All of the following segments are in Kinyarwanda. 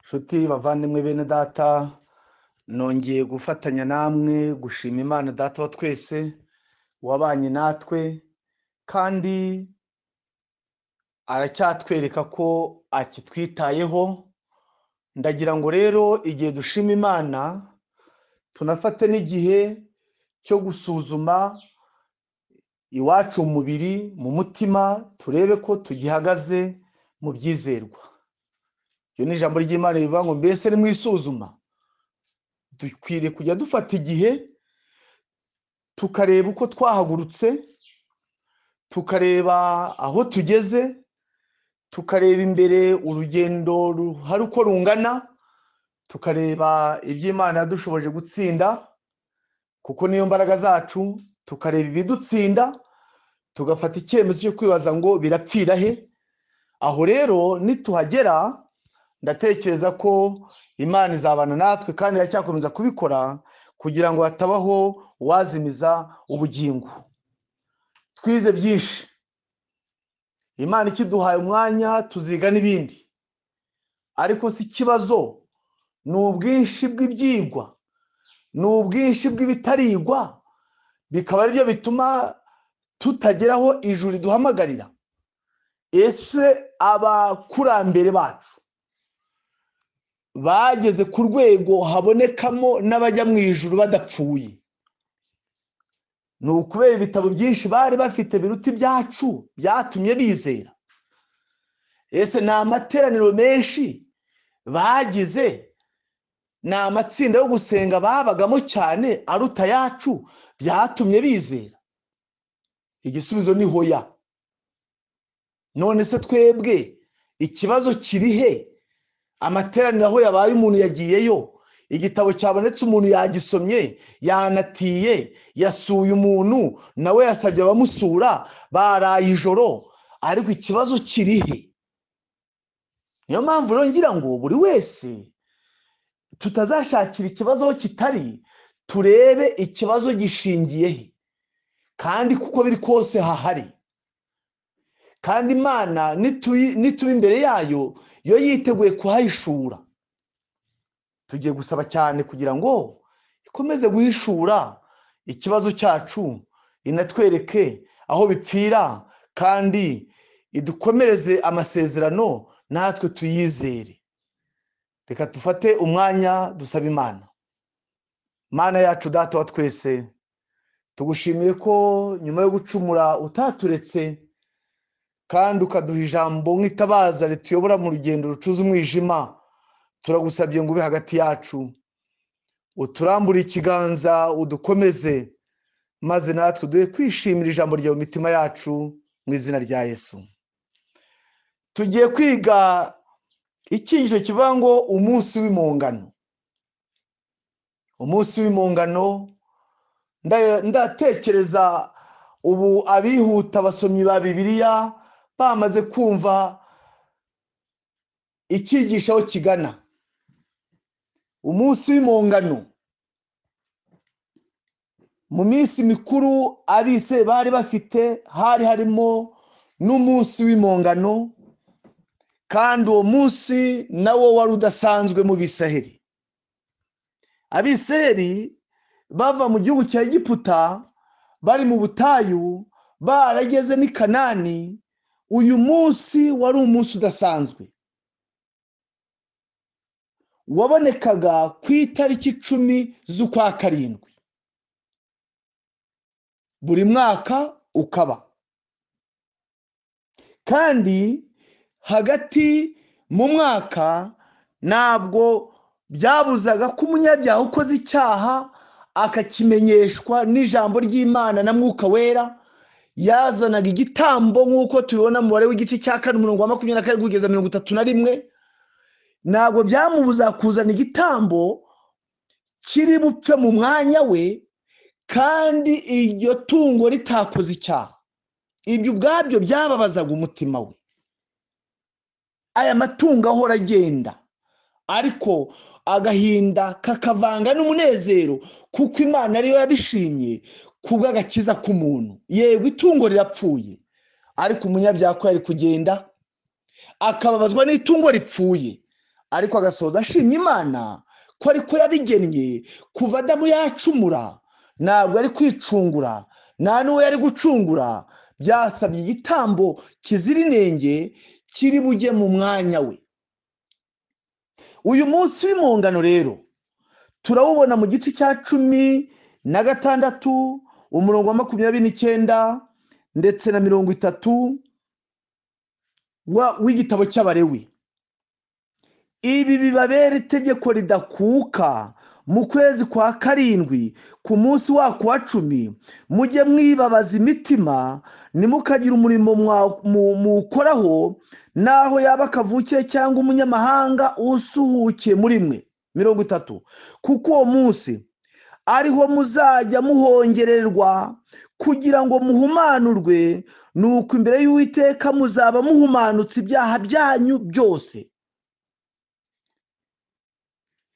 nshuti bavandimwe bene data nongeye gufatanya namwe gushima imana data wa twese wabanye natwe kandi aracyatwereka ko akitwitayeho ndagira ngo rero igihe dushima imana tunafate n'igihe cyo gusuzuma iwacu mu mubiri mu mutima turebe ko tugihagaze mu byizerwa iryo ni ijambo ry'imana rivuga ngo mbese ni mu isuzuma dukwiriye kujya dufata igihe tukareba uko twahagurutse tukareba aho tugeze tukareba imbere urugendo hari uko rungana tukareba iby'imana yadushoboje gutsinda kuko niyo mbaraga zacu tukareba ibidutsinda tugafata icyemezo cyo kwibaza ngo birapfira he aho rero nituhagera ndatekereza ko imana izabana natwe kandi iracyakomeza kubikora kugira ngo hatabaho uwazimiza ubugingo twize byinshi imana ikiduhaye umwanya tuziga n'ibindi ariko si ikibazo ni ubwinshi bw'ibyigwa ni ubwinshi bw'ibitarigwa bikaba aribyo bituma tutageraho ijuru riduhamagarira ese abakurambere bacu bageze ku rwego habonekamo n'abajya mu ijuru badapfuye ni ukubera ibitabo byinshi bari bafite biruta ibyacu byatumye bizera ese ni amateraniro menshi bagize ni amatsinda yo gusenga babagamo cyane aruta ayacu byatumye bizera igisubizo ni hoya none se twebwe ikibazo kiri he amateraniro aho yabaye umuntu yagiyeyo igitabo cyabonetse umuntu yagisomye yanatiye yasuye umuntu nawe yasabye abamusura baraye ijoro ariko ikibazo kiri he niyo mpamvu rero ngira ngo buri wese tutazashakira ikibazo aho kitari turebe ikibazo gishingiye he kandi kuko biri kose hahari kandi imana nituba imbere yayo yo yiteguye kuhahishura tugiye gusaba cyane kugira ngo ikomeze guhishura ikibazo cyacu inatwereke aho bipfira kandi idukomereze amasezerano natwe tuyizere reka dufate umwanya dusaba imana mana yacu data wa twese tugushimiye ko nyuma yo gucumura utaturetse kandi ukaduha ijambo nk'itabaza rituyobora mu rugendo rucuza umwijima turagusabye ngo ube hagati yacu uturambure ikiganza udukomeze maze natwe duhe kwishimira ijambo ryawe mitima yacu mu izina rya yesu tugiye kwiga icyigisho kivuga ngo umunsi w'impongano umunsi w'impongano ndatekereza ubu abihuta abasomyi ba bibiliya bamaze kumva icyigisha aho kigana umunsi w'impongano mu minsi mikuru abise bari bafite hari harimo n'umunsi w'impongano kandi uwo munsi nawo wari udasanzwe mu bisaheri abiseri bava mu gihugu cya egiputa bari mu butayu barageze n'i kanani uyu munsi wari umunsi udasanzwe wabonekaga ku itariki icumi z'ukwa karindwi buri mwaka ukaba kandi hagati mu mwaka ntabwo byabuzaga ko umunyabyaha ukoze icyaha akakimenyeshwa n'ijambo ry'imana na mwuka wera yazanaga igitambo nk'uko tubibona mu mubare w'igice cya kane umurongo wa makumyabiri na karindwi kugeza mirongo itatu na rimwe ntabwo byamubuza kuzana igitambo kiri bupfe mu mwanya we kandi iryo tungo ritakoze icyaha ibyo ubwabyo byababazaga umutima we aya matungo ahora agenda ariko agahinda kakavanga n'umunezero kuko imana ariyo yabishimye kubw'agakiza k'umuntu yego itungo rirapfuye ariko umunyabyaha ko yari kugenda akababazwa n'itungo ripfuye ariko agasoza ashimye imana ko ariko yabigennye kuva adamu yacumura ntabwo ari kwicungura nta n'uwo yari gucungura byasabye igitambo kizira inenge kiri bujye mu mwanya we uyu munsi w'impongano rero turawubona mu gice cya cumi na gatandatu umurongo wa makumyabiri n'icyenda ndetse na mirongo itatu wa- w'igitabo cy'abarewi ibi bibabera itegeko ridakuka mu kwezi kwa karindwi ku munsi wako wa cumi mujye mwibabaza imitima ntimukagira umurimo mwa- mu- muwukoraho n'aho yaba akavukiye cyangwa umunyamahanga usuhukiye muri mwe mirongo itatu kuko uwo munsi ariho muzajya muhongererwa kugira ngo muhumanurwe nuko imbere y'uwiteka muzaba muhumanutse ibyaha byanyu byose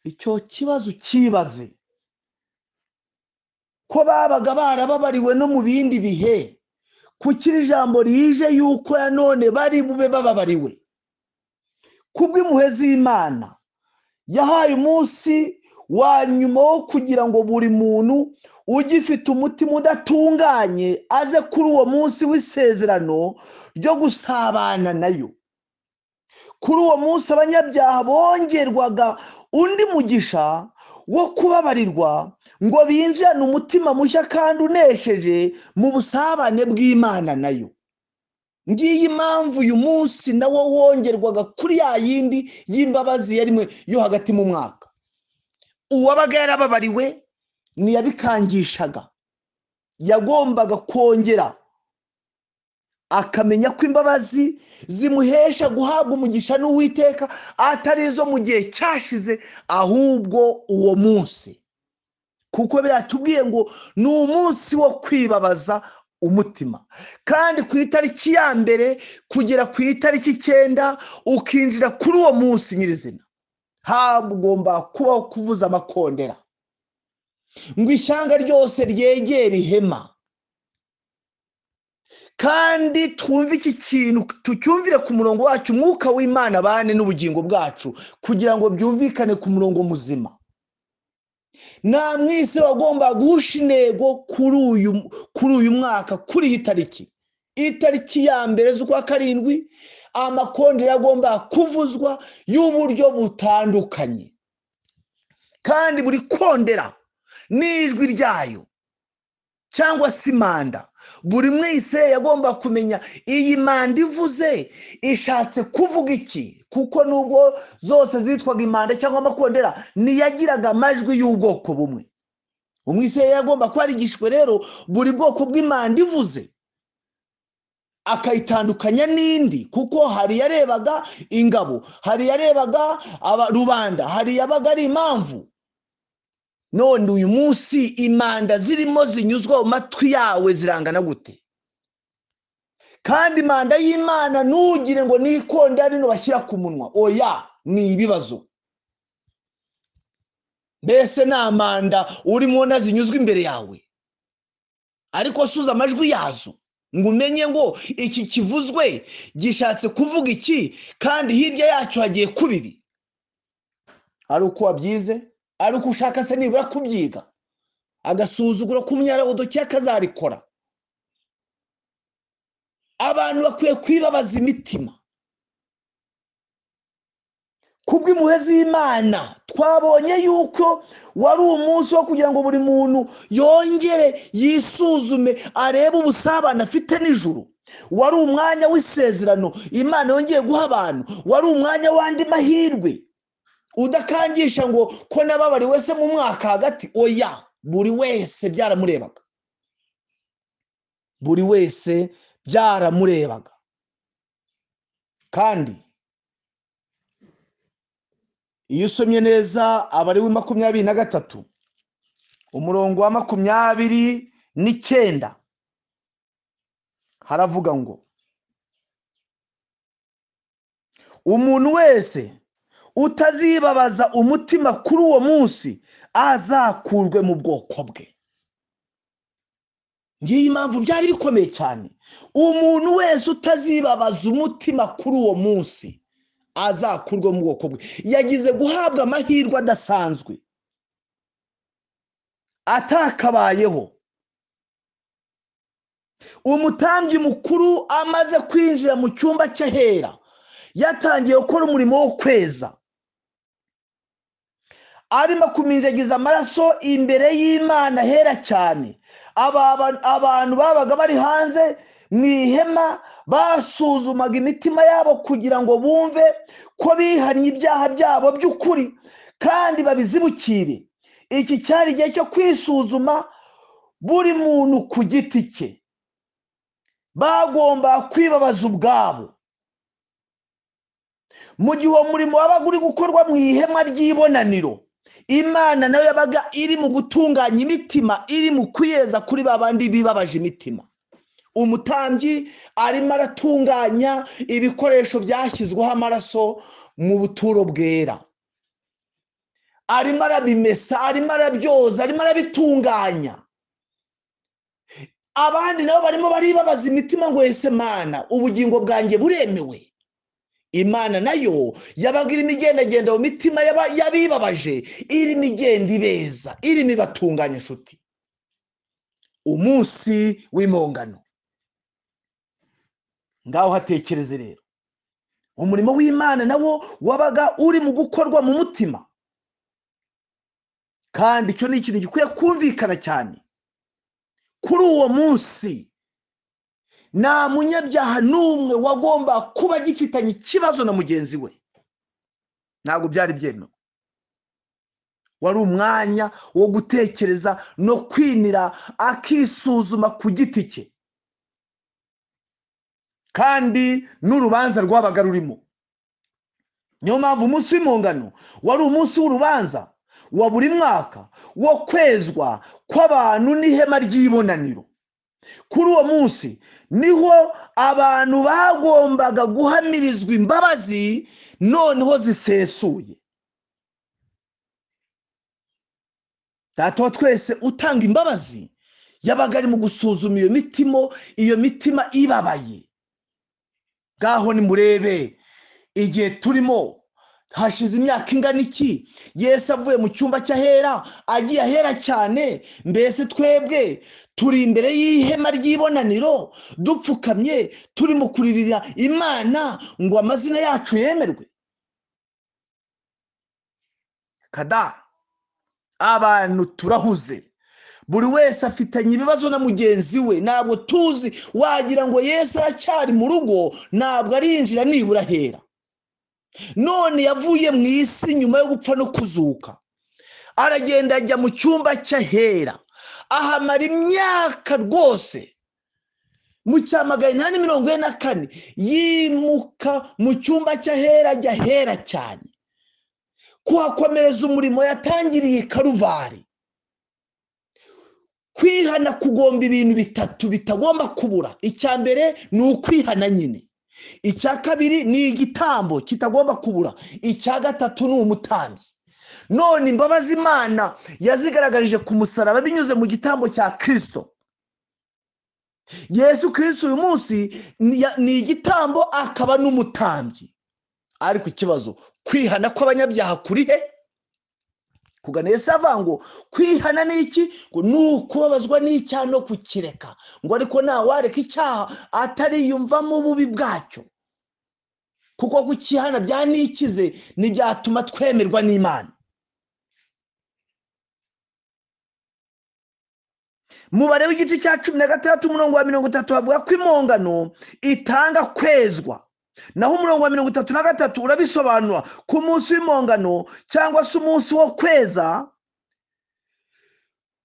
icyo kibazo cyibaze ko babaga barababariwe no mu bindi bihe kuki iri jambo rije yuko ya none bari bube bababariwe kubw'impuhwe z'imana yahaye umunsi wa nyuma wo kugira ngo buri muntu ugifite umutima udatunganye aze kuri uwo munsi w'isezerano ryo gusabana nayo kuri uwo munsi abanyabyaha bongerwaga undi mugisha wo kubabarirwa ngo binjirane umutima mushya kandi unesheje mu busabane bw'imana nayo ngiyi impamvu uyu munsi nawo wongerwaga kuri ya yindi y'imbabazi yarimwe yo hagati mu mwaka uwabaga yarababariwe ntiyabikangishaga yagombaga kongera akamenya ko imbabazi zimuhesha guhabwa umugisha n'uwiteka atari izo mu gihe cyashize ahubwo uwo munsi kuko biratubwiye ngo ni umunsi wo kwibabaza umutima kandi ku itariki ya mbere kugera ku itariki icyenda ukinjira kuri uwo munsi nyirizina hagomba kubaho kuvuza amakondera ngo ishyanga ryose ryegere ihema kandi twumve iki kintu tucyumvire ku murongo wacu umwuka w'imana bane n'ubugingo bwacu kugira ngo byumvikane ku murongo muzima nta mwese wagomba guhusha intego kuri uyu kuri uyu mwaka kuri iyi tariki itariki ya mbere z'ukwa karindwi amakondera agomba kuvuzwa y'uburyo butandukanye kandi buri kondera n'ijwi ryayo cyangwa se manda buri mwese yagomba kumenya iyi manda ivuze ishatse kuvuga iki kuko nubwo zose zitwaga imanda cyangwa amakondera ntiyagiraga amajwi y'ubwoko bumwe umwese yagomba kuba yarigishwe rero buri bwoko bw'imanda ivuze akayitandukanya n'indi kuko hari yarebaga ingabo hari yarebaga aba- rubanda hari yabaga ari impamvu none uyu munsi imanda zirimo zinyuzwa mu matwi yawe zirangana gute kandi imanda y'imana ntugire ngo ni ikondera rino bashyira ku munwa oya ni ibibazo mbese nta manda urimo na zinyuzwa imbere yawe ariko suza amajwi yazo ngo umenye ngo iki kivuzwe gishatse kuvuga iki kandi hirya yacyo hagiye kuba ibi ari uko wabyize ari uko ushaka se nibura kubyiga agasuzuguro k'umunyarabudoki akazarikora abantu bakwiye kwibabaza imitima kubw'impuhwe z'imana twabonye yuko wari umunsi wo kugira ngo buri muntu yongere yisuzume arebe ubusabane afite n'ijuru wari umwanya w'isezerano imana yongeye guha abantu wari umwanya w'andi mahirwe udakangisha ngo ko nababari wese mu mwaka hagati oya buri wese byaramurebaga buri wese byaramurebaga kandi iyo usomye neza abari we makumyabiri na gatatu umurongo wa makumyabiri n'icyenda haravuga ngo umuntu wese utazibabaza umutima kuri uwo munsi azakurwe mu bwoko bwe ngiyi impamvu byari bikomeye cyane umuntu wese utazibabaza umutima kuri uwo munsi azakurwa mu bwoko bwe yagize guhabwa amahirwe adasanzwe atakabayeho umutambyi mukuru amaze kwinjira mu cyumba cy'ahera yatangiye gukora umurimo wo kweza arimo kuminjagiza amaraso imbere y'imana hera cyane Aba- aba- abantu babaga bari hanze mu ihema basuzumaga imitima yabo kugira ngo bumve ko bihannye ibyaha byabo by'ukuri kandi babizibukire iki cyari igihe cyo kwisuzuma buri muntu ku giti cye bagomba kwibabaza ubwabo mu gihe uwo murimo wabaga uri gukorwa mu ihema ry'ibonaniro imana nayo yabaga iri mu gutunganya imitima iri mu kwiyeza kuri ba bandi bibabaje imitima umutambyi arimo aratunganya ibikoresho byashyizweho amaraso mu buturo bwera arimo arabimesa arimo arabyoza arimo arabitunganya abandi nabo barimo baribabaza imitima ngo ese mana ubugingo bwanjye buremewe imana nayo yabaga irimo igendagenda mu mitima y'aba- y'abibabaje irimo igenda ibeza irimo ibatunganya inshuti umunsi w'impongano ngaho hatekereze rero umurimo w'imana nawo wabaga uri mu gukorwa mu mutima kandi icyo ni ikintu gikwiye kumvikana cyane kuri uwo munsi nta munyabyaha n'umwe wagomba kuba agifitanye ikibazo na mugenzi we ntabwo byari byemewe wari umwanya wo gutekereza no kwinira akisuzuma ku giti cye kandi n'urubanza rwabaga rurimo niyo mpamvu umunsi w'impongano wari umunsi w'urubanza wa buri mwaka wo kwezwa kw'abantu n'ihema ry'ibonaniro kuri uwo munsi niho abantu bagombaga guhamirizwa imbabazi noneho zisesuye data wa twese utanga imbabazi yabaga ari mu gusuzuma iyo mitima iyo mitima ibabaye ngaho nimurebe igihe turimo hashize imyaka ingana iki yesu avuye mu cyumba cy'ahera agiye ahera cyane mbese twebwe turi imbere y'ihema ry'ibonaniro dupfukamye turimo kuririra imana ngo amazina yacu yemerwe kada abantu turahuze buri wese afitanye ibibazo na mugenzi we ntabwo tuzi wagira ngo yesu aracyari mu rugo ntabwo arinjira nibura ahera none yavuye mu isi nyuma yo gupfa no kuzuka aragenda ajya mu cyumba cy'ahera ahamara imyaka rwose mu cya magana inani mirongo ine na kane yimuka mu cyumba cy'ahera ajya ahera cyane kuhakomereza umurimo yatangiriye i karuvari kwihana kugomba ibintu bitatu bitagomba kubura icya mbere ni ukwihana nyine icya kabiri ni igitambo kitagomba kubura icya gatatu ni umutambyi none imbabazi imana yazigaragarije ku musaraba binyuze mu gitambo cya kirisito yesu kirisito uyu munsi ni ya- ni igitambo akaba n'umutambyi ariko ikibazo kwihana kw'abanyabyaha kuri he kugana yesu avuga ngo kwihana ni iki ngo ni ukubabazwa n'icyaha no kukireka ngo ariko ntawareka icyaha atariyumvamo ububi bwacyo kuko kukihana byanikize ntibyatuma twemerwa n'imana mubare w'igice cya cumi na gatandatu umurongo wa mirongo itatu bavuga ko impongano itanga kwezwa naho umurongo wa mirongo itatu na gatatu urabisobanura ku munsi w'impongano cyangwa se umunsi wo kweza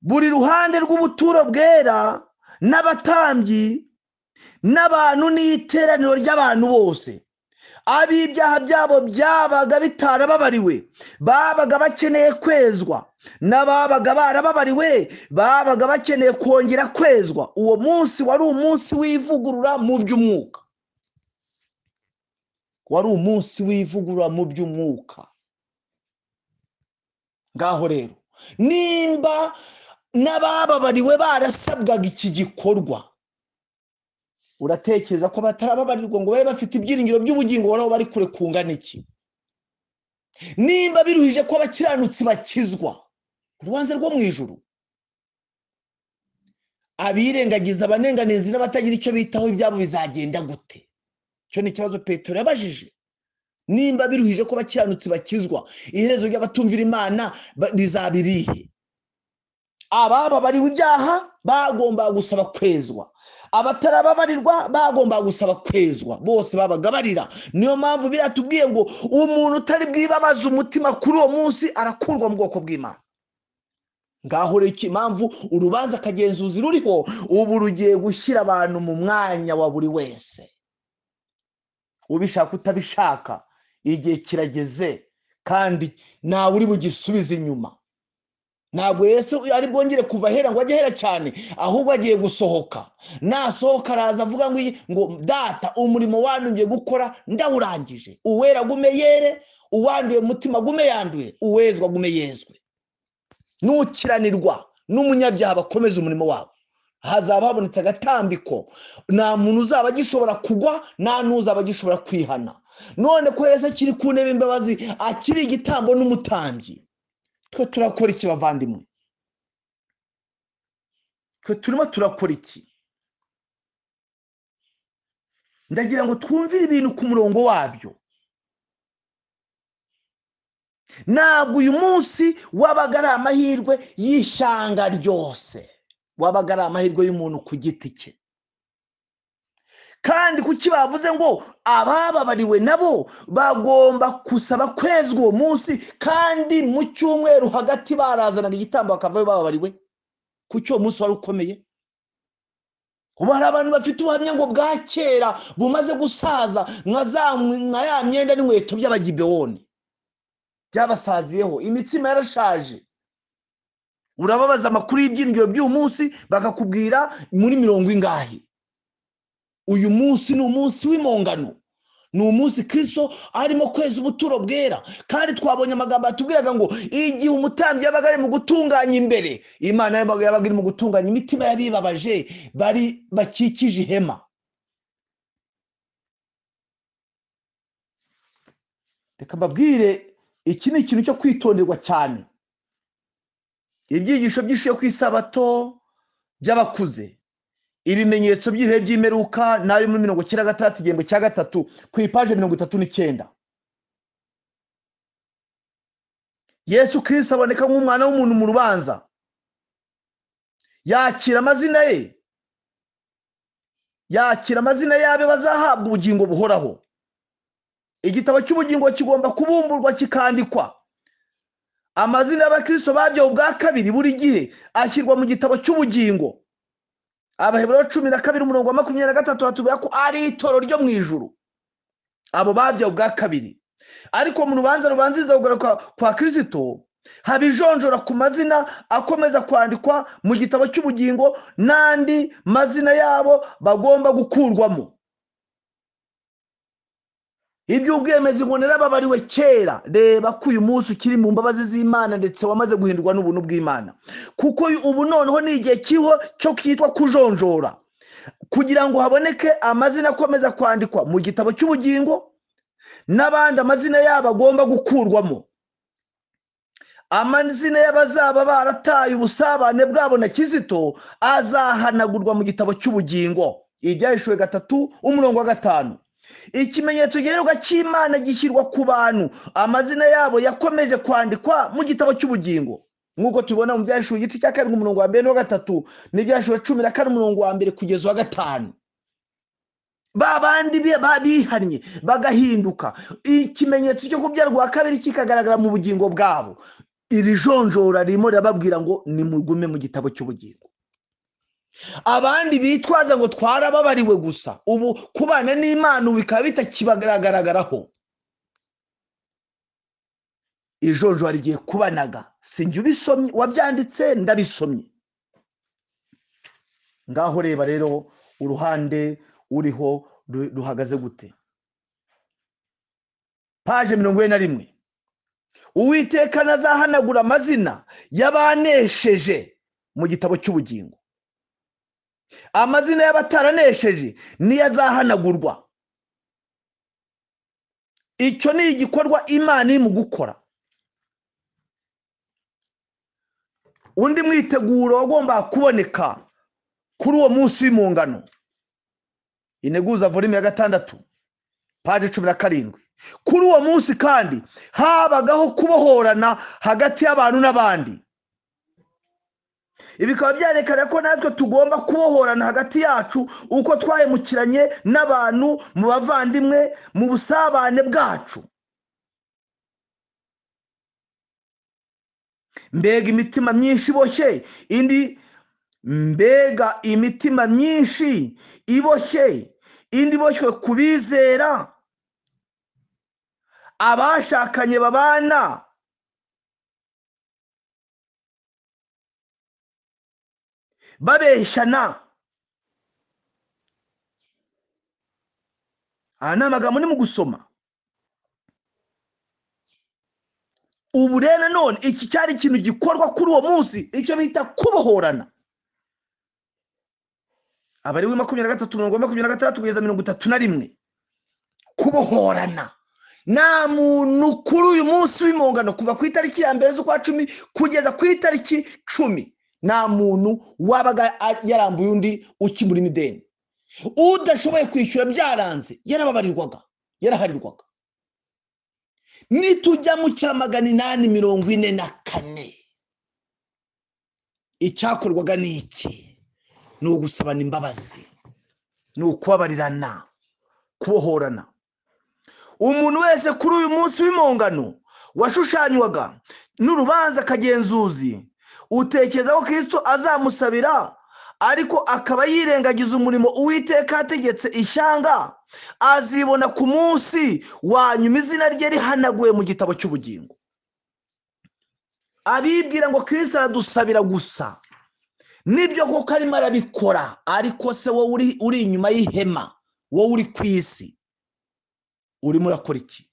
buri ruhande rw'ubuturo bwera n'abatambyi n'abantu n'iteraniro ry'abantu bose ab'ibyaha byabo byabaga bitarababariwe babaga bakeneye kwezwa n'ababaga barababariwe babaga bakeneye kongera kwezwa uwo munsi wari umunsi w'ivugurura mu by'umwuka wari umunsi w'ivugurura mu by'umwuka ngaho rero nimba n'abababariwe barasabwaga iki gikorwa uratekereza ko batarababarirwa ngo babe bafite ibyiringiro by'ubugingo nabo bari kure kungana iki nimba biruhije ko abakiranutsi bakizwa urubanza rwo mu ijuru abirengagiza abanenganezi n'abatagira icyo bitaho ibyabo bizagenda gute icyo ni ikibazo petero yabajije nimba biruhije ko abakiranutsi bakizwa iherezo ry'abatumvira imana ba- rizaba irihe ababa bariho ibyaha bagomba gusaba kwezwa abatarababarirwa bagomba gusaba kwezwa bose babagabarira niyo mpamvu biriya tubwiye ngo umuntu utari bwibabaze umutima kuri uwo munsi arakurwa mu bwoko bw'imana ngaho rero iki impamvu urubanza akagenzuzi ruriho ubu rugiye gushyira abantu mu mwanya wa buri wese ubishaka utabishaka igihe kirageze kandi ntawe uri bugisubize inyuma ntabwo yesu ari bwongere kuva ahera ngo ajye ahera cyane ahubwo agiye gusohoka nasohoka araza avuga ngo iyi- ngo data umurimo wanyu ngiye gukora ndawurangije uwera gume yere uwanduye mutima gume yanduye uwezwa gume yezwe nukiranirwa n'umunyabyaha bakomeza umurimo wabo hazaba habonetse agatambiko nta muntu uzaba agishobora kugwa nta n'uzaba agishobora kwihana none ko yesu akiri ku ntebe imbabazi akiri igitambo n'umutambyi twe turakora iki bavandimwe twe turimo turakora iki ndagira ngo twumvire ibintu ku murongo wabyo ntabwo uyu munsi wabaga ari amahirwe y'ishyanga ryose wabaga ari amahirwe y'umuntu ku giti cye kandi kuki bavuze ngo abababariwe nabo bagomba gusaba kwezwa uwo munsi kandi mu cyumweru hagati barazanaga igitambo bakavayo bababariwe kuki uwo munsi wari ukomeye ubu hari abantu bafite ubuhamya ngo bwa kera bumaze gusaza nka za- nka ya myenda n'inkweto by'abagibewoni byabasaziyeho imitsima yarashaje urababaza amakuru y'ibyiringiro by'uyu munsi bakakubwira muri mirongo ingahe uyu munsi ni umunsi w'impongano ni umunsi kirisito arimo kweza ubuturo bwera kandi twabonye amagambo yatubwiraga ngo igihe umutambyi yabaga ari mu gutunganya imbere imana yabaga yabaga iri mu gutunganya imitima y'abibabaje bari bakikije ihema reka mbabwire iki ni ikintu cyo kwitonderwa cyane ibyigisho byinshi yo ku isabato by'abakuze ibimenyetso by'ibihe by'imperuka n'ayo muri mirongo icyenda na gatandatu igihembwe cya gatatu ku ipaje mirongo itatu n'icyenda yesu kirisito aboneka nk'umwana w'umuntu mu rubanza yakira amazina ye yakira amazina y'abe bazahabwa ubugingo buhoraho igitabo cy'ubugingo kigomba kubumburwa kikandikwa amazina y'abakirisito babyawe ubwa kabiri buri gihe ashyirwa mu gitabo cy'ubugingo abaheburayo cumi na kabiri umurongo wa makumyabiri na gatatu batubwira ko ari itoro ryo mu ijuru abo babyawe ubwa kabiri ariko mu rubanza rubanziriza kugaruka kwa kirisito haba ijonjora ku mazina akomeza kwandikwa mu gitabo cy'ubugingo n'andi mazina yabo bagomba gukurwamo iby'ubwemezi ngo narababariwe kera reba ko uyu munsi ukiri mu mbabazi z'imana ndetse wamaze guhindurwa n'ubuntu bw'imana kuko ubu noneho ni igihe kiriho cyo kitwa kujonjora kugira ngo haboneke amazina akomeza kwandikwa mu gitabo cy'ubugingo n'abandi amazina yabo agomba gukurwamo amazina y'abazaba barataye ubusabane bwabo na kizito azahanagurwa mu gitabo cy'ubugingo ibyahishuwe gatatu umurongo wa gatanu ikimenyetso giheruka cy'imana gishyirwa ku bantu amazina yabo yakomeje kwandikwa mu gitabo cy'ubugingo nk'uko tubibona mu byahishuwe igice cya karindwi umurongo wa mbere n'uwa gatatu n'ibyahishuwe cumi na kane umurongo wa mbere kugeza uwa gatanu ba bandi bi- ba- bihannye bagahinduka ikimenyetso cyo kubyara rwa kabiri kikagaragara mu bugingo bwabo iri jonjora ririmo rirababwira ngo nimugume mu gitabo cy'ubugingo abandi bitwaza ngo twarababariwe gusa ubu kubana n'imana ubu bikaba bitakibagaragaraho ijonjora rigiye kubanaga sinjye ubisomye wabyanditse ndabisomye ngaho reba rero uruhande uriho ru- ruhagaze gute paje mirongo ine na rimwe uwiteka nazahanagura amazina y'abanesheje mu gitabo cy'ubugingo amazina y'abataraneshije niyo azahanagurwa icyo ni igikorwa imana iri mu gukora undi mwiteguro wagomba kuboneka kuri uwo munsi w'impungano integuza volume ya gatandatu paje cumi na karindwi kuri uwo munsi kandi habagaho kubohorana hagati y'abantu n'abandi ibi bikaba byerekana ko natwe tugomba kubohorana hagati yacu uko twahemukiranye n'abantu mu bavandimwe mu busabane bwacu mbega imitima myinshi iboshye indi mbega imitima myinshi iboshye indi iboshywe ku bizera abashakanye babana babeshyana aha ni amagambo ni mu gusoma ubu rero nanone iki cyari ikintu gikorwa kuri uwo munsi icyo bita kubohorana aba ari makumyabiri na gatatu mirongo makumyabiri na gatandatu kugeza mirongo itatu na rimwe kubohorana nta muntu kuri uyu munsi w'impongano kuva ku itariki ya mbere z'ukwa cumi kugeza ku itariki cumi nta muntu wabaga yarambuye undi ukimura imideni udashoboye kwishyura byaranze yarababarirwaga yaraharirwaga nitujya mu cya magana inani mirongo ine na kane icyakorwaga ni iki ni ugusabana imbabazi ni ukubabarirana kubohorana umuntu wese kuri uyu munsi w'impongano washushanywaga n'urubanza kagenzuzi utekereza ko kirisito azamusabira ariko akaba yirengagiza umurimo uwiteka ategetse ishyanga azibona ku munsi wa nyuma izina rye rihanaguye mu gitabo cy'ubugingo abibwira ngo kirisito aradusabira gusa nibyo koko arimo arabikora ariko se wowe uri inyuma y'ihema wowe uri ku isi urimo urakora iki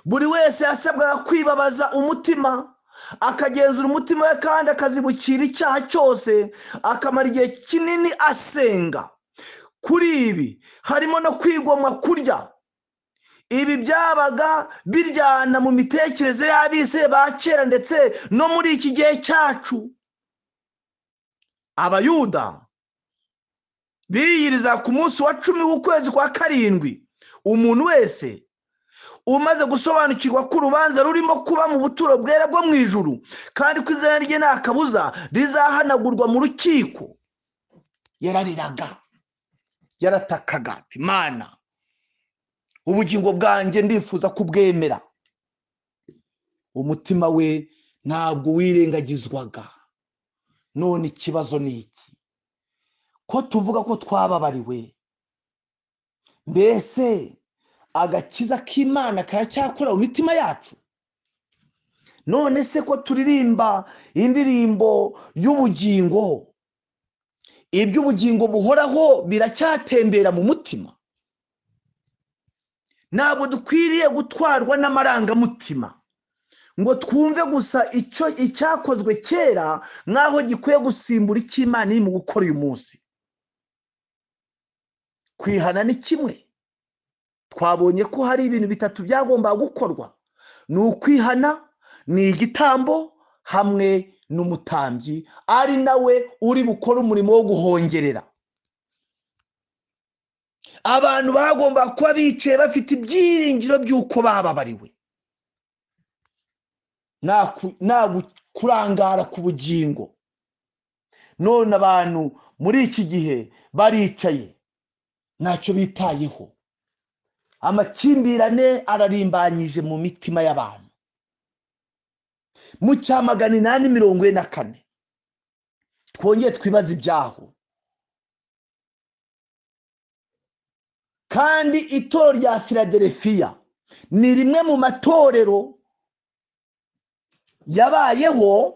buri wese yasabwaga kwibabaza umutima akagenzura umutima we kandi akazibukira icyaha cyose akamara igihe kinini asenga kuri ibi harimo no kwigomwa kurya ibi byabaga biryana mu mitekerereze y'abise ba kera ndetse no muri iki gihe cyacu abayuda biyiriza ku munsi wa cumi w'ukwezi kwa karindwi umuntu wese umaze gusobanukirwa ko urubanza rurimo kuba mu buturo bwera bwo mu ijuru kandi ko izina rye nta kabuza rizahanagurwa mu rukiko yarariraga yaratakaga imana ubugingo bwanjye ndifuza kubwemera umutima we ntabwo wirengagizwaga none ikibazo ni iki ko tuvuga ko twababariwe mbese agakiza k'imana karacyakorera mu mitima yacu none se ko turirimba indirimbo y'ubugingo iby'ubugingo buhoraho biracyatembera mu mutima ntabwo dukwiriye gutwarwa n'amarangamutima ngo twumve gusa icyo icyakozwe kera nk'aho gikwiye gusimbura icy'imana iri mu gukora uyu munsi kwihana ni kimwe twabonye ko hari ibintu bitatu byagomba gukorwa ni ukwihana ni igitambo hamwe n'umutambyi ari nawe uri bukore umurimo wo guhongerera abantu bagomba kuba bicaye bafite ibyiringiro by'uko bababariwe nta kurangara ku bugingo none abantu muri iki gihe baricaye ntacyo bitayeho amakimbirane ararimbanyije mu mitima y'abantu mu cya magana inani mirongo ine na kane twongere twibaze ibyaho kandi itoro rya filaderefiya ni rimwe mu matorero yabayeho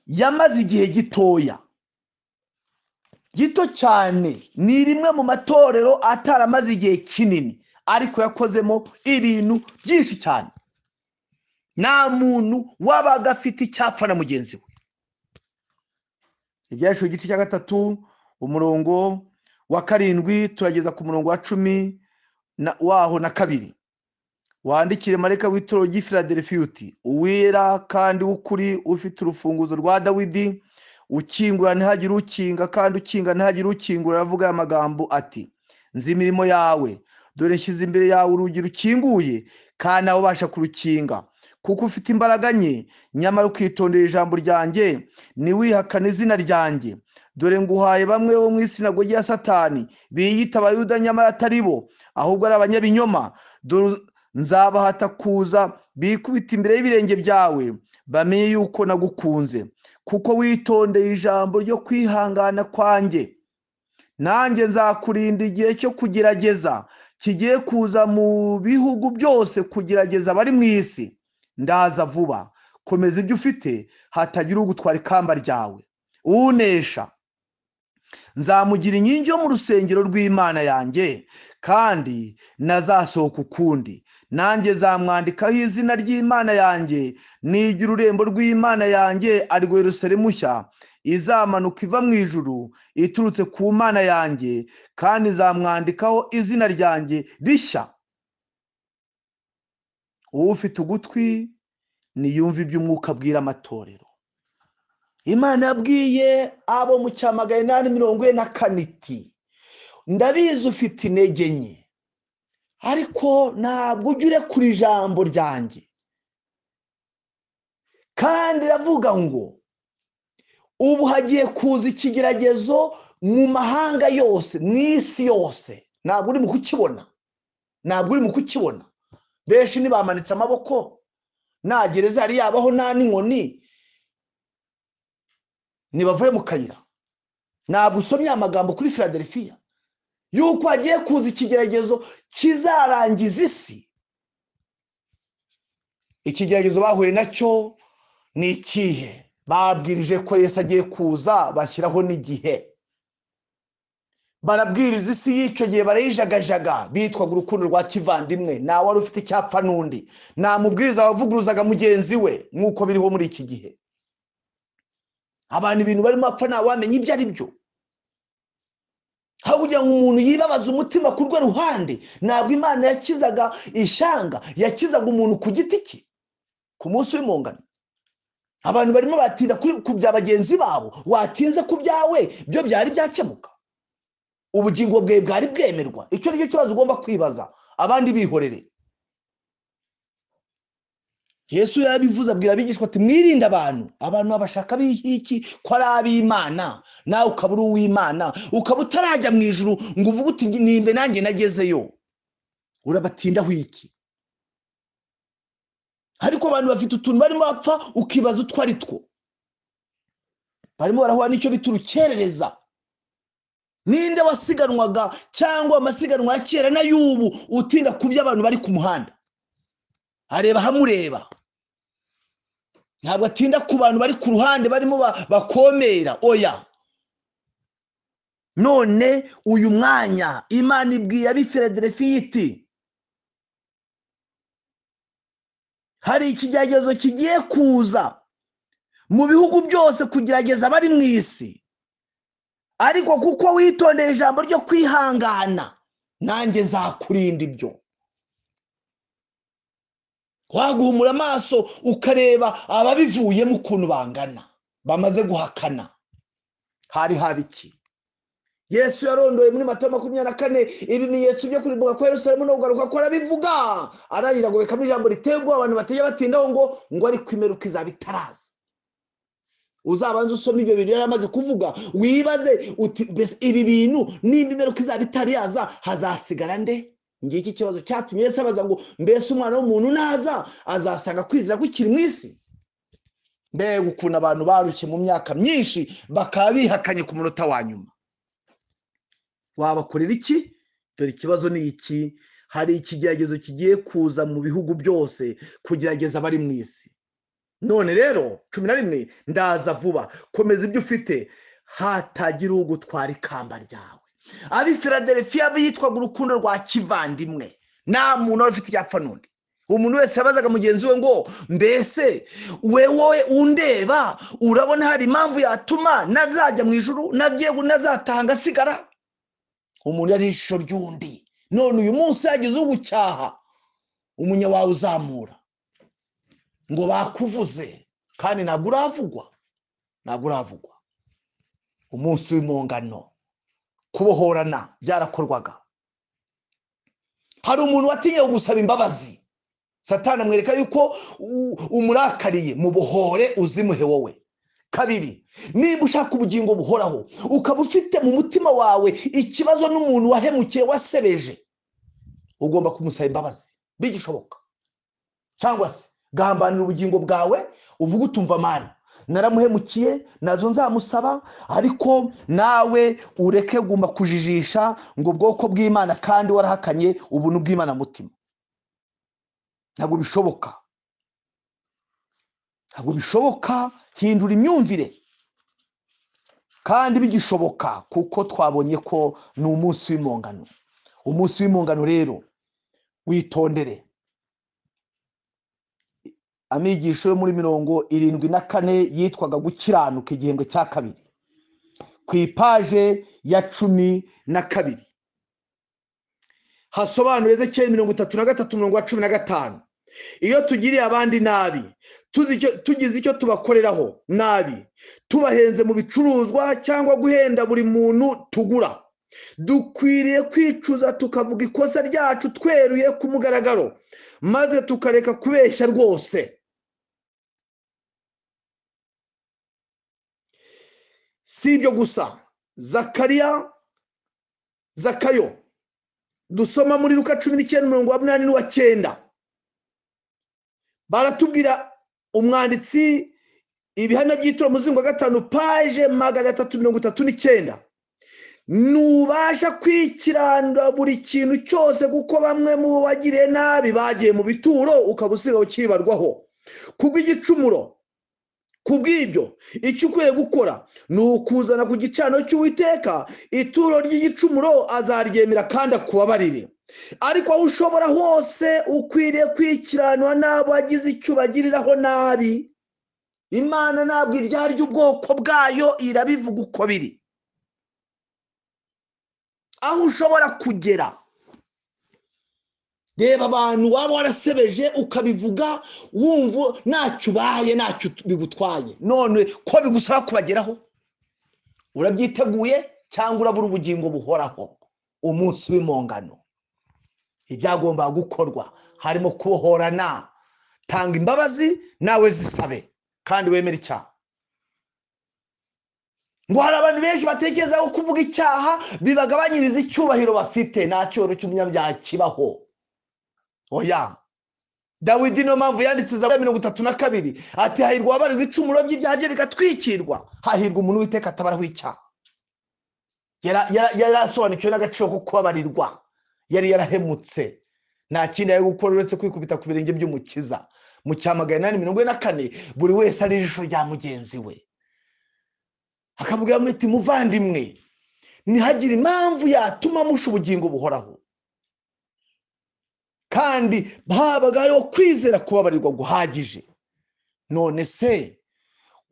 yamaze igihe gitoya gito cyane ni rimwe mu matorero ataramaze igihe kinini ariko yakozemo ibintu byinshi cyane nta muntu wabaga afite icyapfa na mugenzi we ibyahishwe igice cya gatatu umurongo wa karindwi turageza ku murongo wa cumi na- waho na kabiri wandikire marayika w'itorero ry'i filadelfiya uti uwera kandi w'ukuri ufite urufunguzo rwa dawidi ukingura ntihagire ukinga kandi ukinga ntihagire ukingura aravuga aya magambo ati nzi imirimo yawe dore nshyize imbere yawe urugi rukinguye kandi nawe ubasha kurukinga kuko ufite imbaraga nke nyamara ukitondera ijambo ryanjye ntiwihakane izina ryanjye dore nguhaye bamwe bo mu isinagogi ya satani biyita abayuda nyamara atari bo ahubwo ari abanyabinyoma dore nzabahata kuza bikubita imbere y'ibirenge byawe bamenye yuko nagukunze kuko witondeye ijambo ryo kwihangana kwanjye nanjye nzakurinda igihe cyo kugerageza kigiye kuza mu bihugu byose kugerageza abari mu isi ndaza vuba komeza ibyo ufite hatagira ugutwara ikamba ryawe unesha nzamugira inkingi yo mu rusengero rw'imana yanjye kandi nazasohoka ukundi nanjye zamwandikaho izina ry'imana yanjye nigira urembo rw'imana yanjye arwo yerusalemu nshya izamanuka iva mu ijuru iturutse ku mana yanjye kandi zamwandikaho izina ryanjye rishya ufite ugutwi niyumve iby'umwuka abwira amatorero imana yabwiye abo mu cyamagana inani mirongo ine na kane iti ndabizi ufite intege nke ariko ntabwo ujya urekura ijambo ryanjye kandi iravuga ngo ubu hagiye kuza ikigeragezo mu mahanga yose mu isi yose ntabwo uri mu kukibona ntabwo uri mu kukibona benshi ntibamanitse amaboko nta gereza yari yabaho nta n'inkoni ntibavuye mu kayira ntabwo usomye amagambo kuri filadelfiya yuko hagiye kuza ikigeragezo kizarangiza isi ikigeragezo bahuye nacyo ni ikihe babwirije ko yesu agiye kuza bashyiraho n'igihe barabwiriza isi y'icyo gihe barayijagajaga bitwaga urukundo rwa kivandimwe nta wari ufite icyapfa n'undi nta mubwiriza wavuguruzaga mugenzi we nk'uko biriho muri iki gihe abantu ibintu barimo bapfa ntawamenya ibyo ari byo aho kugira ngo umuntu yibabaze umutima ku rwo ruhande ntabwo imana yakizaga ishyanga yakizaga umuntu ku giti cye ku munsi w'impongano abantu barimo batinda kuri- ku bya bagenzi babo watinze ku byawe byo byari byakemuka ubugingo bwe bwari bwemerwa icyo nicyo kibazo ugomba kwibaza abandi bihorere yesu yabivuze abwira abigishwa ati mwirinde abantu abantu babashaka b'iki ko ari ab'imana nawe ukaba uri uw'imana ukaba utarajya mu ijuru ngo uvuge uti nimbe nanjye nagezeyo urabatindaho iki ariko abantu bafite utuntu barimo bapfa ukibaza utwo ari two barimo barahura n'icyo bita urukerereza ninde wasiganwaga cyangwa amasiganwa ya kera n'ay'ubu utinda ku by'abantu bari ku muhanda areba hamureba ntabwo atinda ku bantu bari ku ruhande barimo ba- bakomera oya none uyu mwanya imana ibwiye ab'i filadelfiya iti hari ikigeragezo kigiye kuza mu bihugu byose kugerageza abari mu isi ariko kuko witondeye ijambo ryo kwihangana nanjye nzakurinda ibyo waguhumura amaso ukareba ababivuyemo ukuntu bangana bamaze guhakana hari haba iki yesu yarondoye muri matayo makumyabiri na kane ibimenyetso byo kurimbuka kwa yerusalemu no kugaruka ko arabivuga arangira agobekamo ijambo riteye ubwoba abantu batajya batindaho ngo ngo ariko imeruka izaba itaraza uzabanza usoma ibyo bintu yari amaze kuvuga wibaze uti mbese ibi bintu nimba imeruka izaba itari yaza hazasigara nde ngiki ikibazo cyatumye yesu abaza ngo mbese umwana w'umuntu naza azasanga kwizera kukiri mu isi mbega ukuntu abantu barushye mu myaka myinshi bakaba bihakanye ku munota wa nyuma wabakorera iki dore ikibazo ni iki hari ikigeragezo kigiye kuza mu bihugu byose kugerageza abari mu isi none rero cumi na rimwe ndaza vuba komeza ibyo ufite hatagira ugutwara ikamba ryawe ab'i filadelfiya bitwaga urukundo rwa kivandimwe nta muntu wari ufite icyapfa n'undi umuntu wese abazaga mugenzi we ngo mbese we wowe undeba urabona hari impamvu yatuma nazajya mu ijuru nagiye nazatanga sigara umuntu yari ishusho ry'undi none uyu munsi yagize ugucyaha umunya wawe uzamura ngo bakuvuze kandi ntabwo uravugwa ntabwo uravugwa umunsi w'impongano kubohorana byarakorwaga hari umuntu watinye gusaba imbabazi satana amwereka yuko u- umurakariye mu buhore uzimuhe wowe kabiri niba ushaka ubugingo buhoraho ukaba ufite mu mutima wawe ikibazo n'umuntu wahemukiye wasebeje ugomba kumusaba imbabazi bigishoboka cyangwa se gambanira ubugingo bwawe uvuga utumva mani naramuhemukiye nazo nzamusaba ariko nawe ureke guma kujijisha ngo ubwoko bw'imana kandi warahakanye ubuntu bw'imana mutima ntabwo bishoboka ntabwo bishoboka hindura imyumvire kandi bigishoboka kuko twabonye ko ni umunsi w'impongano umunsi w'impongano rero witondere amigisho yo muri mirongo irindwi na kane yitwaga gukiranuka igihembwe cya kabiri ku ipaje ya cumi na kabiri hasobanura ezekiyeli mirongo itatu na gatatu mirongo cumi na gatanu iyo tugiriye abandi nabi tuzi icyo- tugize icyo tubakoreraho nabi tubahenze mu bicuruzwa cyangwa guhenda buri muntu tugura dukwiriye kwicuza tukavuga ikosa ryacu tweruye ku mugaragaro maze tukareka kubeshya rwose si ibyo gusa zakariya zakayo dusoma muri ruka cumi n'icyenda umurongo wa munani n'uwa cyenda baratubwira umwanditsi ibihamya by'ituro muzingo wa gatanu paje magana atatu mirongo itatu n'icyenda ntubasha kwikirandura buri kintu cyose kuko bamwe mu bo bagiriye nabi bagiye mu bituro ukaba usigaye ukibarwaho kubw'igicumuro kubw'ibyo icyo ukwiye gukora ni ukuzana ku gicaniro cy'uwiteka ituro ry'igicumuro azaryemera kandi akubabarire ariko aho ushobora hose ukwiriye kwikiranwa n'abo wagize icyo ubagiriraho nabi imana ntabwo iryarya ubwoko bwayo irabivuga uko biri aho ushobora kugera reba abantu waba warasebeje ukabivuga wumva ntacyo ubaye ntacyo bigutwaye none ko bigusaba kubageraho urabyiteguye cyangwa urabura ubugingo buhoraho umunsi w'impongano ibyagombaga gukorwa harimo kubohorana tanga imbabazi nawe zisabe kandi wemere icyaha ngo hari abantu benshi batekereza ko kuvuga icyaha bibagabanyiriza icyubahiro bafite nta cyoro cy'umunyabyaha kibaho oya dawidi niyo mpamvu yanditse za mirongo itatu na kabiri ati hahirwa ababarirwa icumuro by'ibyaha bye bigatwikirwa hahirwa umuntu witeka atabaraho icyaha Yara- yara- yari asobanukiwe n'agaciro ko kubabarirwa yari yarahemutse nta kindi yari gukora uretse kwikubita ku birenge by'umukiza mu cya magana inani mirongo ine na kane buri wese ari ijisho rya mugenzi we akabwira muti muvandimwe ntihagire impamvu yatuma musha ubugingo buhoraho kandi habaga hariho kwizera kubabarirwa guhagije none se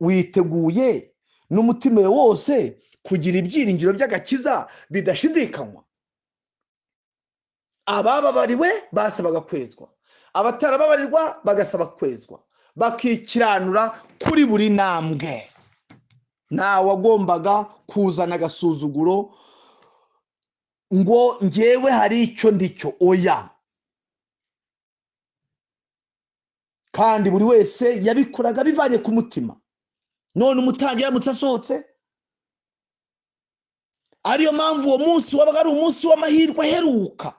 witeguye n'umutima wawe wose kugira ibyiringiro by'agakiza bidashidikanywa abababariwe basabaga kwezwa abatarababarirwa bagasaba kwezwa bakikiranura kuri buri ntambwe ntawe wagombaga kuzana agasuzuguro ngo ngewe hari icyo ndicyo oya kandi buri wese yabikoraga bivanye ku mutima none umutambyi yaramutse asohotse ariyo mpamvu uwo munsi wabaga ari umunsi w'amahirwe aheruka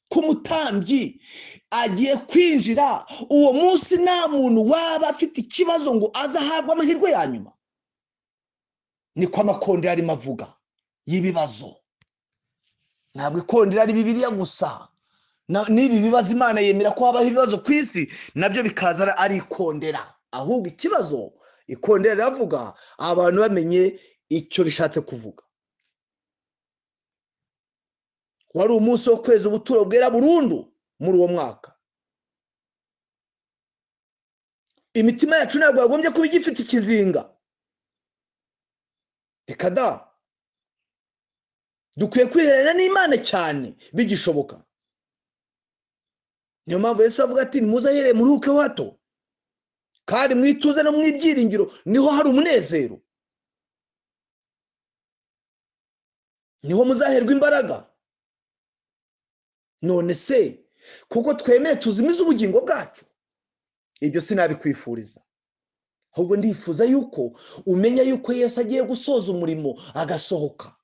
ku mutambyi agiye kwinjira uwo munsi nta muntu waba afite ikibazo ngo aze ahabwe amahirwe ya nyuma niko amakondera arimo avuga y'ibibazo ntabwo ikondera ari bibiriya gusa Na- n'ibi bibazo imana yemera ko habaho ibibazo ku isi nabyo bikaza ari- ari ikondera ahubwo ikibazo ikondera riravuga abantu bamenye icyo rishatse kuvuga wari umunsi wo kweza ubuturo bwera burundu muri uwo mwaka imitima yacu ntabwo yagombye kuba igifite ikizinga reka da dukwiye kwiherera n'imana cyane bigishoboka niyo mpamvu yesu avuga ati ntimuzahere muruhuke hato kandi mu ituze no mu ibyiringiro niho hari umunezero niho muzaherwa imbaraga none se kuko twemere tuzimize ubugingo bwacu ibyo sinabikwifuriza ahubwo ndifuza yuko umenya yuko Yesu agiye gusoza umurimo agasohoka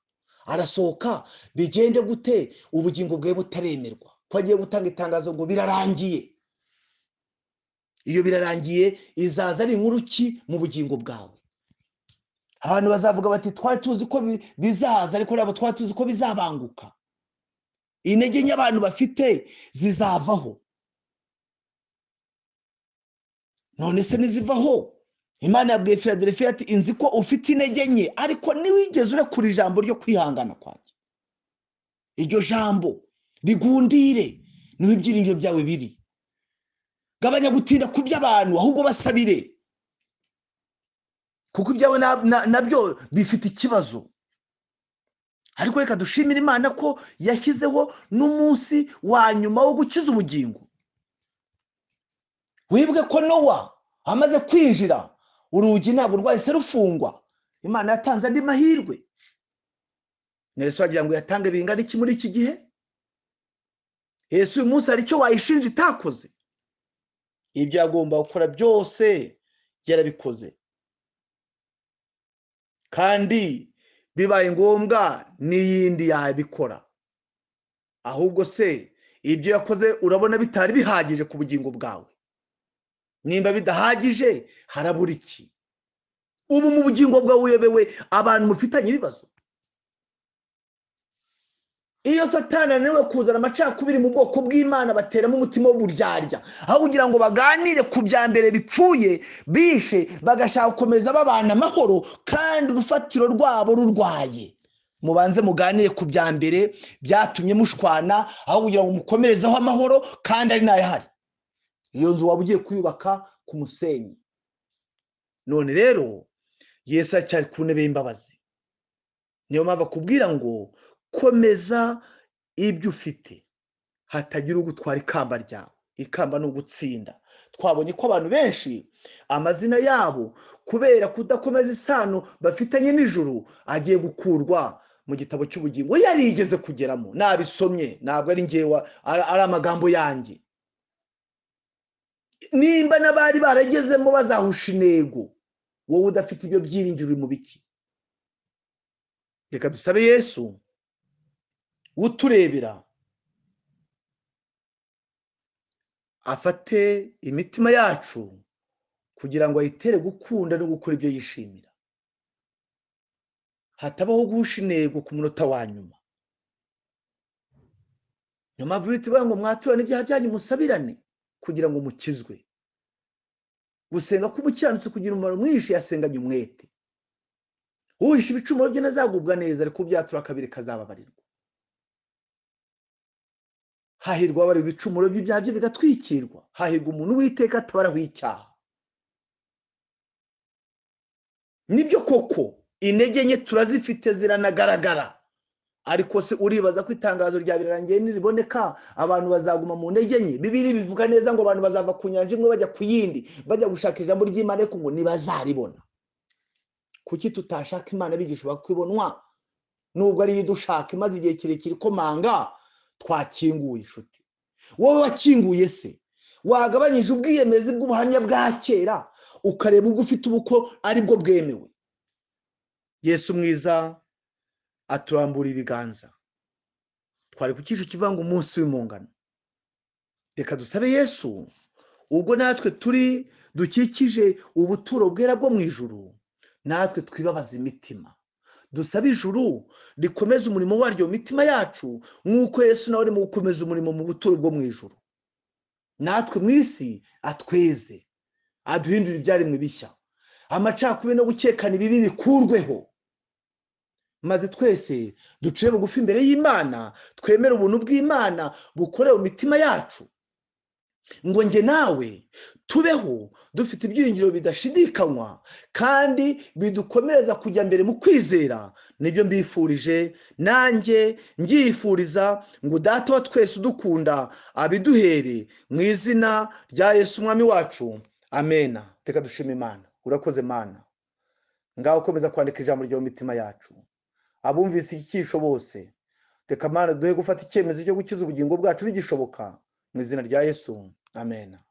arasohoka bigende gute ubugingo bwe butaremerwa ko agiye gutanga itangazo ngo birarangiye iyo birarangiye izaza ari inkuru ki mu bugingo bwawe abantu bazavuga bati twari tuzi ko bi- bizaza ariko ntabwo twari tuzi ko bizabanguka intege nke abantu bafite zizavaho none se nizivaho imana yabwiye filadelfiya ati inzi ko ufite intege nke ariko ntiwigeze urekura ijambo ryo kwihangana kwanjye iryo jambo rigundire niho ibyiringiro byawe biri gabanya gutinda ku by'abantu ahubwo basabire kuko ibyawe na- na- nabyo bifite ikibazo ariko reka dushimire imana ko yashyizeho n'umunsi wa nyuma wo gukiza ubugingo wibuke ko nowa amaze kwinjira urugi ntabwo rwahise rufungwa imana yatanze andi mahirwe yesu wagira ngo yatange bingana iki muri iki gihe yesu uyu munsi hari icyo wayishinja itakoze ibyo yagomba gukora byose yarabikoze kandi bibaye ngombwa n'iyindi yabikora ahubwo se ibyo yakoze urabona bitari bihagije ku bugingo bwawe nimba bidahagije harabura iki ubu mu bugingo bwawe uyobewe abantu mufitanye ibibazo iyo satani ananiwe kuzana amacakubiri mu bwoko bw'imana bateramo umutima w'uburyarya aho kugira ngo baganire ku bya mbere bipfuye bishe bagashaka gukomeza babana amahoro kandi urufatiro rwabo rurwaye mubanze muganire ku bya mbere byatumye mushwana aho kugira ngo mukomerezeho amahoro kandi ari n'ayahari iyo nzu waba ugiye kuyubaka ku musenyi none rero yesu aracyari ku ntebe y'imbabazi niyo mpamvu akubwira ngo komeza ibyo ufite hatagira ugutwara ikamba ryawe ikamba ni ugutsinda twabonye ko abantu benshi amazina yabo kubera kudakomeza isano bafitanye n'ijuru agiye gukurwa mu gitabo cy'ubugingo yarigeze kugeramo nabisomye ntabwo ari ngewe ari- ari amagambo yanjye nimba n'abari baragezemo bazahusha intego wowe udafite ibyo byiringiro uri mu biki reka dusabe yesu uturebera afate imitima yacu kugira ngo ayitere gukunda no gukora ibyo yishimira hatabaho guhusha intego ku munota wa nyuma niyo mpamvu bitubaye ngo mwaturane ibyaha byanyu musabirane kugira ngo mukizwe gusenga k'umukiranutsi kugira umumaro mwinshi yasenganye umwete uhisha ibicumuro bye ntazagubwa neza ariko ubyatura kabiri kazababarirwa hahirwa abari ibicumuro by'ibyaha bye bigatwikirwa hahirwa umuntu uwiteka atabaraho icyaha nibyo koko intege nke turazifite ziranagaragara ariko se uribaza ko itangazo rya birarangiye niriboneka abantu bazaguma mu ntege nke bibiri bivuga neza ngo abantu bazava ku nyanja imwe bajya ku yindi bajya gushaka ijambo ry'imana ariko ngo ntibazaribona kuki tutashaka imana abigisha bakibonwa nubwo ariyo idushaka imaze igihe kirekire ikomanga twakinguye inshuti wowe wakinguye se wagabanyije ubwiyemezi bw'ubuhamya bwa kera ukareba ubwo ufite ubu ko aribwo bwemewe yesu mwiza aturambura ibiganza twari ku cyiciro kivuga ngo umunsi w'impongano reka dusabe yesu ubwo natwe turi dukikije ubuturo bwera bwo mu ijuru natwe twibabaza imitima dusabe ijuru rikomeze umurimo waryo mu mitima yacu nk'uko yesu nawe arimo gukomeza umurimo mu buturo bwo mu ijuru natwe mu isi atweze aduhindure ibyaremwe bishya amacakubiri no gukekana ibibi bikurweho maze twese ducire bugufi imbere y'imana twemere ubuntu bw'imana bukorewe mu mitima yacu ngo njye nawe tubeho dufite ibyiringiro bidashidikanywa kandi bidukomereza kujya mbere mu kwizera nibyo mbifurije nanjye ngyifuriza ngo data wa twese udukunda abiduhere mu izina rya Yesu umwami wacu amena reka dushima imana urakoze mana ngaho ukomeza kwandika ijambo ryo mu mitima yacu abumvise iki cyisho bose reka mana duhe gufata icyemezo cyo gukiza ubugingo bwacu bigishoboka mu izina rya yesu amen